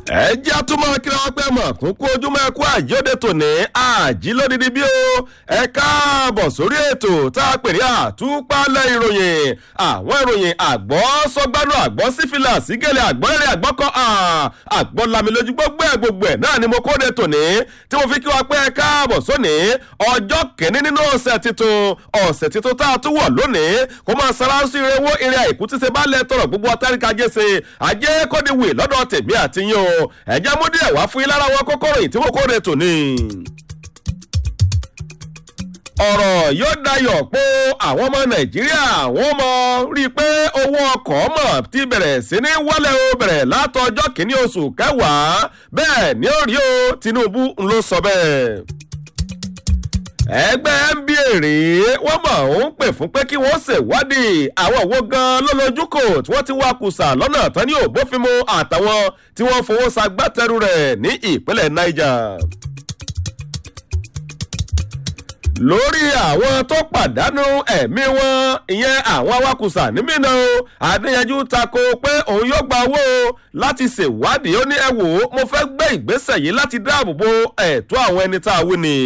ẹ jẹ́ àtúmọ̀ kíra wọn pẹ́ mọ̀ kún kú ojúmọ́ ẹ̀kú àjíòde tòní àjí lódìdí bí ó ẹ káàbọ̀ sórí ètò tá a pè ní àtúpalẹ̀ ìròyìn àwọn ìròyìn àgbọ̀ sọgbánú àgbọ̀ sífìlà sígẹ̀lẹ̀ àgbọ̀ rẹ̀ àgbọ̀ kan àgbọ̀ lamilójú gbogbo ẹ̀ gbogbo ẹ̀ náà ni mo kóde tòní tí mo fi kí wa pé ẹ káàbọ̀ sóní ọjọ́ kìíní nínú ọ̀sẹ̀ tuntun ọ̀sẹ̀ tuntun tá a tún wọ̀ lónìí kó máa sara sí irewó irin àìkú tí ṣe bá lẹ̀ tọrọ gbogbo ọtáríkà jẹ́sẹ̀ ajé kọ́díwì lọ́dọ̀ tèmi àti yín o ẹ̀jẹ̀ mú díẹ̀ wá fún yín lára wọn kókóró yìí tí mo kóde tòní ọ̀rọ̀ yóò dayọ̀ pé àwọn ọmọ nàìjíríà wọ́n mọ rí i pé owó ọkọ̀ mọ̀ ti bẹ̀rẹ̀ sí ní wálẹ̀ o bẹ̀rẹ̀ látọjọ́ kìíní oṣù kẹwàá bẹ́ẹ̀ ni ó rí o tinubu ló sọ bẹ́ẹ̀ ẹgbẹ́ nba rèé wọ́n mọ̀ ń pè fún pé kí wọ́n ṣèwádìí àwọn òwò gan lọ́lọ́júkò tí wọ́n ti wá kùsà lọ́nà tán ní òbófinmu àtàwọn tí wọ́n fowó ṣagbátẹrù rẹ̀ ní ìpínlẹ̀ niger lórí àwọn tó pàdánù ẹ̀mí wọn ìyẹn àwọn awakùsà nímìnà o adéyanjú tako pé òun yóò gba owó láti ṣèwádìí ó ní ẹ wò ó mo fẹ́ gbé ìgbésẹ̀ yìí láti dáàbò bo ẹ̀tọ́ àwọn ẹni tá a wí ni.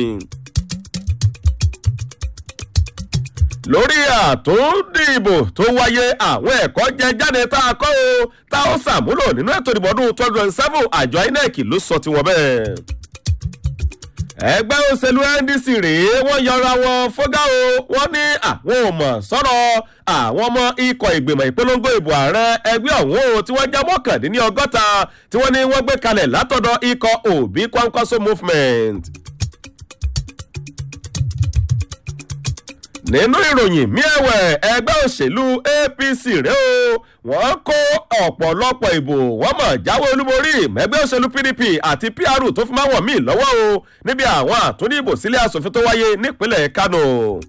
lórí àtúndìbò tó wáyé àwọn ẹ̀kọ́ jẹ jáde tá a kọ́ o tá ó ṣàmúlò nínú ètò ìdìbò ọdún twenty twenty seven àjọ inec ló sọ tiwọn bẹ́ẹ̀ ẹgbẹ́ òṣèlú ndc rèé wọ́n yọra wọn fọ́gá o wọ́n ní àwọn ò mọ̀ sọ̀rọ̀ àwọn ọmọ ikọ̀ ìgbìmọ̀ ìpolongo ìbò ààrẹ ẹgbẹ́ ọ̀hún o tí wọ́n já mọ́kàndínní ọgọ́ta tí wọ́n ní wọ́n gbé kalẹ̀ látọ̀dọ̀ ikọ̀ òbí kwankwaso movement. nínú ìròyìn miẹ̀wẹ̀ ẹgbẹ́ òṣèlú apc rèé o wọ́n kó ọ̀pọ̀lọpọ̀ ìbò wọ́n mọ̀ jáwé olúborí mẹ́gbẹ́ òṣèlú pdp àti pr tó fi máa wọ̀ mí lọ́wọ́ o níbi àwọn àtúndìbò sílé asòfin tó wáyé nípínlẹ̀ kano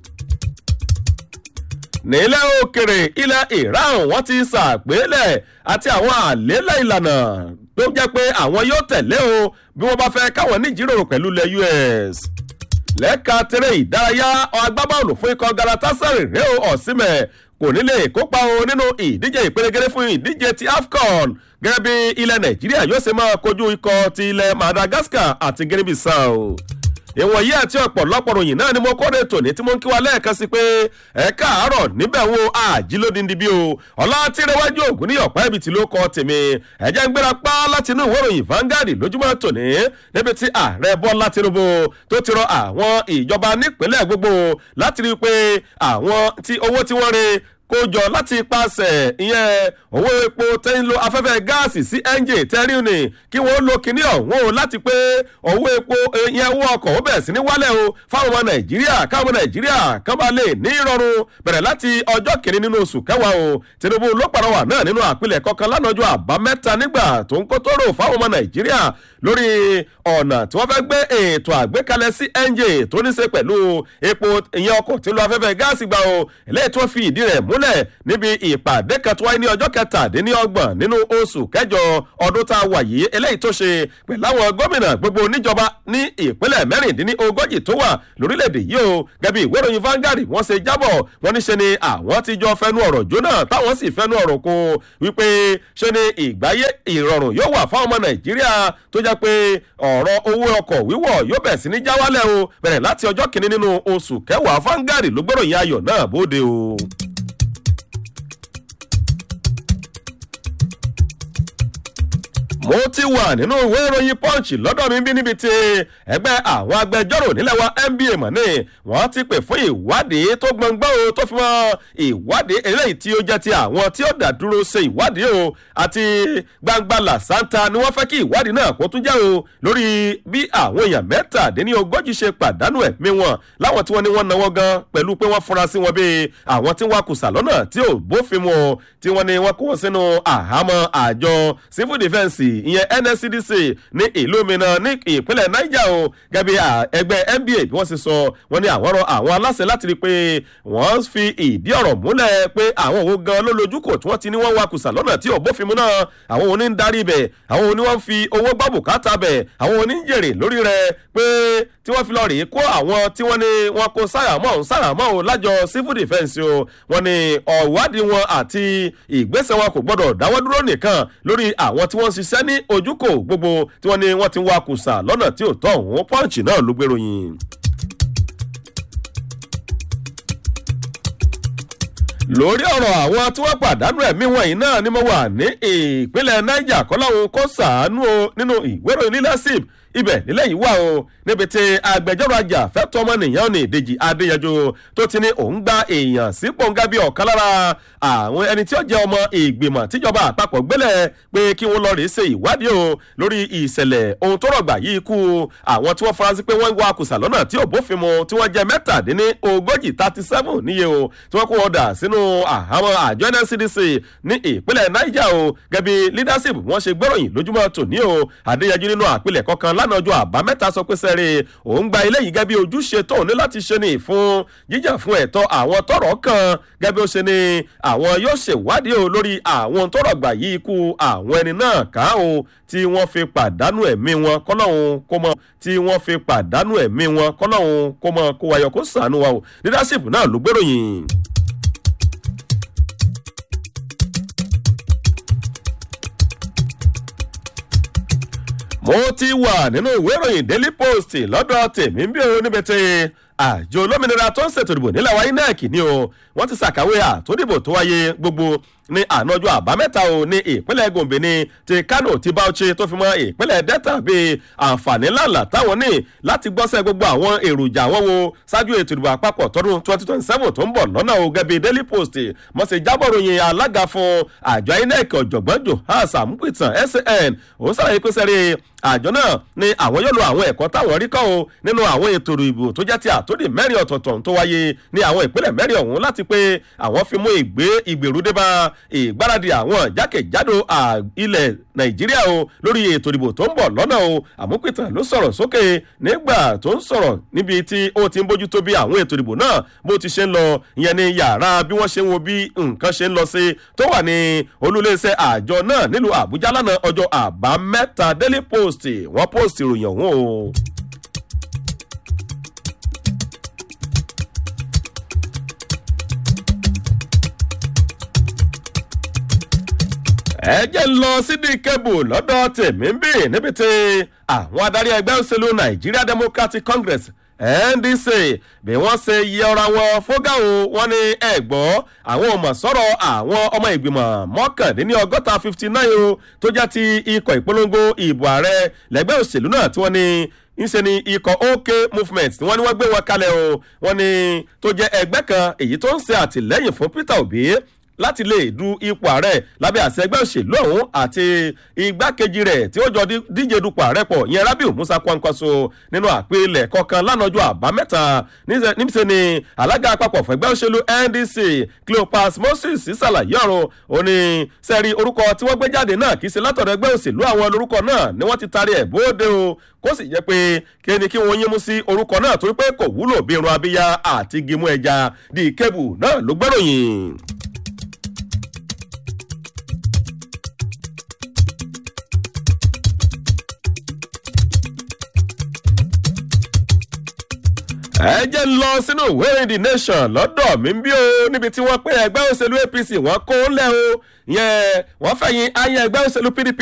nílẹ̀ òkèrè ilẹ̀ iran wọ́n ti ṣàgbélẹ̀ àti àwọn àlélẹ̀ ìlànà tó jẹ́ pé àwọn yóò tẹ̀lé o bí wọ́n bá fẹ́ káwọn níjíròrò pẹ̀lú ilẹ̀ us lẹ́ka tẹ̀rẹ̀ ìdárayá agbábọ́ọ̀lù fún ikọ̀ galatasaray rèé o ọ̀sìnmẹ̀ kò ní lè kópa o nínú ìdíje ìpele fún ìdíje ti afcon gẹ́gẹ́ bí ilẹ̀ nàìjíríà yóò ṣe máa kojú ikọ̀ ti ilẹ̀ madagascar àti guinea bissau ìwọ̀nyí àti ọ̀pọ̀lọpọ̀ ròyìn náà ni mo kóde tòní tí mo ń kí wa lẹ́ẹ̀kan sí pé ẹ káàárọ̀ níbẹ̀ wo àjílódìndín bí o ọ̀la tìrẹwájú ògùn ní ọ̀pá ibi tí ló kọ́ tèmi ẹ̀jẹ̀ ń gbéra pa láti inú ìwé ìròyìn Vanguard lójúmọ́ tòní níbi tí ààrẹ bọ́lá tinubu tó ti rọ àwọn ìjọba nípínlẹ̀ gbogbo láti rí i pé àwọn tí owó tí wọ́n re kó jọ láti pàṣẹ ìyẹn owó epo tẹ́ ń lo afẹ́fẹ́ gáàsì sí ẹ́ńjì tẹ́rí ni kí wọ́n lo kinní ọ̀hún o láti pé owó epo ìyẹn owó ọkọ̀ ó bẹ̀rẹ̀ sí ní wálẹ̀ o fáwọn ọmọ nàìjíríà káwọn ọmọ nàìjíríà kán bá lè ní ìrọ̀rùn bẹ̀rẹ̀ láti ọjọ́ kìíní nínú oṣù kẹwàá o tinubu ló pàrọwà náà nínú àpilẹ̀ kọ̀ọ̀kan lánàájọ́ àbámẹ́ta nígbà tó ń kó tóró fáwọn ọmọ nàìjíríà lórí ọ̀nà tí wọ́n fẹ́ gbé ètò àgbékalẹ̀ sí ẹ́ńjì tó ní ṣe pẹ̀lú epo ìyẹn ọkọ̀ tí ń lo afẹ́fẹ́ gáàsì gbà o eléyìí tí wọ́n fi ìdí rẹ̀ múlẹ̀ múlẹ̀ níbi ìpàdé kan tó wáyé ní ọjọ́ kẹtàdínlọ́gbọ̀n nínú oṣù kẹjọ ọdún tá a wà yìí eléyìí tó ṣe pẹ̀lú àwọn gómìnà gbogbo níjọba ní ìpínlẹ̀ mẹ́rìndínlógójì tó wà lórílẹ̀‐èdè yìí o gẹ́bí ìwé ìròyìn Vanguard wọ́n ṣe jábọ̀ wọ́n ní ṣe ni àwọn ti jọ fẹnu ọ̀rọ̀ jóná táwọn sì fẹnu ọ̀rọ̀ kó wípé ṣe ni ìgbáyé ìrọ̀rùn yóò wà fáwọn ọmọ Nàìjíríà tó jẹ́ pé ọ̀rọ̀ owó ọkọ̀ wíwọ̀ yóò bẹ̀ sí ní jáwálẹ̀ o bẹ̀rẹ̀ láti ọjọ́ kìíní nínú oṣù kẹwàá Vanguard ló gbọ́ròyìn ayọ̀ náà bóde o. mo ti wà nínú ìwé ìròyìn punch lọ́dọ̀ mi bí níbi tí ẹgbẹ́ àwọn agbẹjọ́rò nílẹ̀ wa nba mọ̀ ní wọ́n ti pè fún ìwádìí tó gbọ̀ngbọ́n o tó fi mọ́ ìwádìí eléyìí tí ó jẹ́ ti àwọn tí ó dá dúró ṣe ìwádìí o àti gbangba làṣántà ni wọ́n fẹ́ kí ìwádìí náà kó tún jẹ́ o lórí bí àwọn èèyàn mẹ́tàdínlógójì ṣe pàdánù ẹ̀mí wọn láwọn tí wọ́n ní wọ́n náwó gan pẹ̀lú pé wọ́n fura sí wọn bí àwọn tí wọ́n kùsà lọ́nà tí ò bófin mu tí wọ́n ní wọ́n kó wọn sínú àhámọ́ àjọ civil defence ìyẹn nscdc ní ìlú mìíràn ní ìpínlẹ̀ niger o gẹ́gẹ́ ẹgbẹ́ nba bí wọ́n ṣe sọ wọ́n ní àwọn rọ àwọn aláṣẹ láti rí i pé wọ́n fi ìdí ọ̀rọ̀ múlẹ̀ pé àwọn òun gan ló lójú kò tí wọ́n ti ní wọ́n wa kùsà lọ́nà tí òbófin mu náà àwọn òun ní ń darí bẹ̀ àwọn òun ní wọ́n fi owó gbọ́ bùkátà bẹ̀ àwọn òun ní ń jèrè lórí rẹ̀ pé tí wọ́n fi lọ rèé kó àwọn tí wọ́n ní wọ́n kó sáyàmọ́ ọ̀hún sáyàmọ́ ọ̀hún lájọ civil defence o wọ́n ní ọ̀wádìí wọn àti ìgbésẹ̀ wọn kò gbọ́dọ̀ dáwọ́ dúró nìkan lórí àwọn tí wọ́n ń ṣiṣẹ́ òṣìṣẹ́ ní ojúkò gbogbo tí wọ́n ní wọ́n ti ń wá kùsà lọ́nà tí ò tọ́ òun pọ́ǹchì náà ló gbèròyìn. lórí ọ̀rọ̀ àwọn tí wọ́n pàdánù ẹ̀mí wọ̀nyí náà ni mo wà ní ìpínlẹ̀ niger kọ́láhùn kó sàánú o nínú ìwé ìròyìn leadership ibẹ̀ nílẹ̀ yìí wà o níbi tí agbẹjọ́rò ajá fẹ́tọ́ ọmọnìyàn ní ìdèjì adéyanjú tó ti ní òun gba èèyàn sí pòǹgà bíi ọ̀kan lára àwọn ẹni tí ó jẹ́ ọmọ ìgbìmọ̀ tíjọba àpapọ̀ gbélẹ̀ pé kí wọ́n lọ rèé ṣe ìwádìí o lórí ìṣẹ̀lẹ̀ ohun tó rọ̀gbà yìí kú àwọn tí wọ́n faransé pé wọ́n wá kùsà lọ́nà tí ò bófin mu tí wọ́n jẹ́ mẹ́tàdínní ogójì thirty seven níye o tí wọ́n kó wọn dà sínú àwọn àjọ nscdc ní ìpínlẹ̀ niger o gẹ́bí leadership wọ́n ṣe gbẹ́ròyìn lójúmọ́ tòní o adéyanjú nínú àpilẹ̀kọ kan lánàá ọjọ́ àbámẹ́ta sọ pé sẹ́rẹ̀ òun gba ilé yìí gẹ́bí ojúṣe tóun ní láti ṣe ní fún jíjà fún ẹ̀tọ́ àwọn tọrọ kan gẹ́bí ó ṣe ní àwọn yóò ṣèwádìí o lórí àwọn tọrọ gbà yí ikú àwọn ẹni náà ká o tí wọ́n fi pàdánù ẹ̀mí wọn kọ́lọ́hún kó mọ tí wọ́n fi pàdánù ẹ̀mí wọn kọ́lọ́hún kó mọ kó wáyọ kó sànú wa o leadership náà ló gbèròyìn. mo ti wà nínú ìwé ìròyìn daily post lọ́dọ̀ tèmi bí o níbi tí àjọ olómìnira tó ń ṣètò ìdìbò nílẹ̀ wa inec ni o wọ́n ti ṣàkàwé àtúndìbò tó wáyé gbogbo ní ànájọ àbámẹ́ta o ní ìpínlẹ̀ gombe ní ti kano ti bauchi tó fi mọ́ ìpínlẹ̀ delta bíi àǹfààní ńláńlá táwọn ní láti gbọ́sẹ̀ gbogbo àwọn èròjà wọn wo ṣáájú ètò ìdìbò àpapọ̀ tọdún twenty twenty seven tó ń bọ̀ lọ́nà o gẹ́bí daily post mọ̀sẹ̀ jábọ̀ròyìn alága fún àjọ inec ọ̀jọ̀gbọ́n johans amupitan san òun sàlàyé pé sẹ́rí àjọ náà ni àwọn yóò lo àwọn ẹ̀kọ́ táwọn rí kọ́ o nínú àwọn ètò ìbò tó jẹ́ ti àtòdì mẹ́rin ọ̀tọ̀ọ̀tọ̀ tó wáyé ní àwọn ìpínlẹ̀ mẹ́rin ọ̀hún láti pé àwọn fi mú ìgbé ìgbèrúdébá ìgbáradì àwọn jákèjádò ilẹ̀ nàìjíríà o lórí ètò ìdìbò tó ń bọ̀ lọ́nà o àmúpìtàn ló sọ̀rọ̀ sókè nígbà tó ń sọ̀rọ̀ níbi tí ó ti ń bójútó bí àwọn ètò ìdìbò náà bó ti ṣe ń lọ ìyẹn ní yàrá bí wọ́n ṣe ń wo bí nǹkan ṣe ń lọ sí tó wà ní olúléeṣẹ́ àjọ náà nílùú àbújá lánàá ọjọ́ àbámẹ́ta daily post wọ́n post ìròyìn ọ̀hún o. ẹ jẹ́ ń lọ sídìí kébù lọ́dọ̀ tèmi ń bì níbi tí àwọn adarí ẹgbẹ́ òṣèlú nigeria democratic congress ndc bí wọ́n ṣe yẹra wọn fógà o wọ́n ní ẹ̀gbọ́ àwọn ọmọ sọ̀rọ̀ àwọn ọmọ ìgbìmọ̀ mọ́kàndínní ọgọ́ta fifty nine o tó jẹ́ ti ikọ̀ ìpolongo ìbò ààrẹ lẹ́gbẹ́ òṣèlú náà tí wọ́n ní ńṣe ni ikọ̀ ok movement wọ́n ní wọ́n gbé wọn kalẹ̀ o wọ́n ní tó jẹ́ ẹgbẹ́ kan èyí tó ń ṣe àtìlẹ́yìn fún peter obi láti lè du ipò ààrẹ lábẹ́ àṣẹ ẹgbẹ́ òṣèlú ọ̀hún àti igbákejì rẹ̀ tí ó jọ díje dupò ààrẹ pọ̀ ìyẹn rabiu musa kwankwaso nínú àpilẹ̀ kọ̀ọ̀kan lánàájọ́ àbámẹ́ta níṣẹ́ ni alága àpapọ̀ fún ẹgbẹ́ òṣèlú ndc cleopas moses ṣàlàyé ọ̀rọ̀ òní sẹ́rí orúkọ tí wọ́n gbé jáde náà kì í ṣe látọ̀dọ̀ ẹgbẹ́ òṣèlú àwọn lórúkọ náà ni wọ́n ti taari ẹ̀ bóde o kó sì jẹ́ pé kí ni kí wọ́n yín mú sí orúkọ náà torí pé kò wúlò bí irun abíyá àti gímú ẹja di kébù náà ló gbẹ́ròyìn. ẹ jẹ́ ń lọ sínú ìwé ìrìn the nation lọ́dọ̀ mi bí o níbi tí wọ́n pé ẹgbẹ́ òṣèlú apc wọ́n kó lẹ́ o yẹn wọ́n fẹ̀yìn ayé ẹgbẹ́ òṣèlú pdp